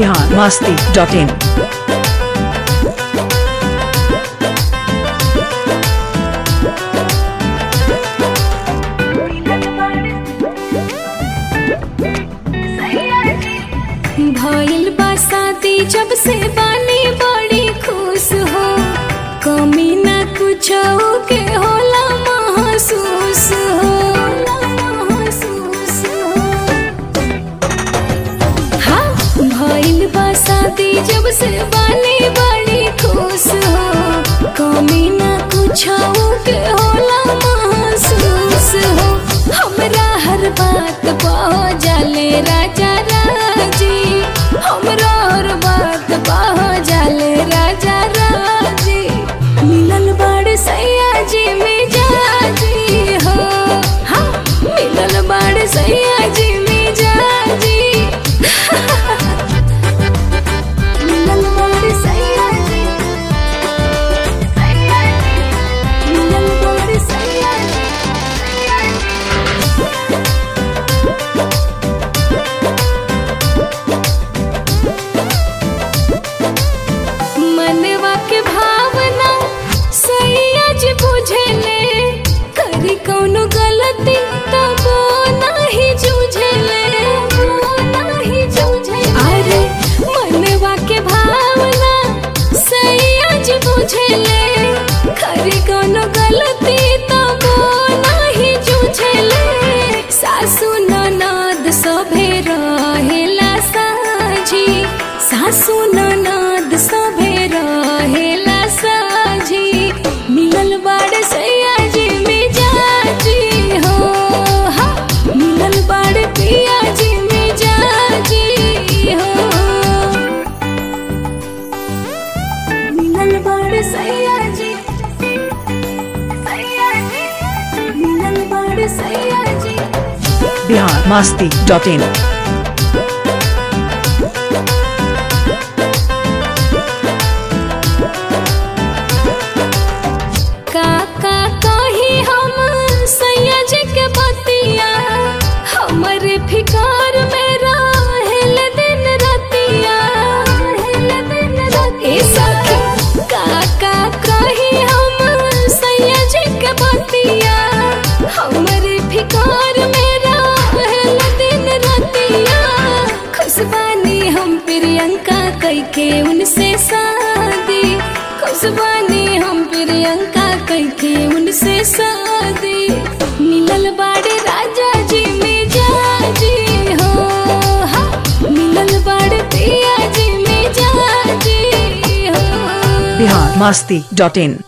Bihar Masti dot in भइल बा शादी जब से बानी बड़ी खुश हो कमी ना कुछ के होला महसूस हो महसूस हो हाँ भइल बा शादी जब से बानी बड़ी खुश हो कमी ना कुछ के होला महसूस हो हमरा हर बात बह जाले राजा राजी हमरा हर बात बह जाले राजा राजी मिलल बड़ सैया जी मिजाजी हो हाँ मिलल बड़ सैया जी मिजाजी मिलल बड़ सैया जी सैया जी मिलल बड़ सैया जी मनवा के भावना सैया जी बुझेले करी कौनो गलती तब नाही जूझेले नाही जूझे अरे मनवा के भावना सैया जी बुझेले करी कौनो गलती तब नाही जूझेले सासु ननद सभे रहेला साझी सासु ननद सभे रहेला साझी मिलल बाड़ सैया जी मिजाजी हो हाँ मिलल बाड़ पिया जी मिजाजी हो मिलल बाड़ सैया जी सैया जी मिलल बाड़ सैया जी बिहार मस्ती डॉट इन काका कही हम सैया जी के बतिया हमरे फिकार में रहेल दिन रतिया रहेल दिन रतिया सखी काका कही हम सैया जी के बतिया हमरे फिकार में रहेल दिन रतिया खुशबानी हम प्रियंका कई के उनसे शादी खुशबानी हम प्रियंका कई के उनसे शादी मिलल बाड़े राजा जी मिजाजी हो हाँ मिलल बाड़े पिया जी मिजाजी हो बिहार मस्ती डॉट इन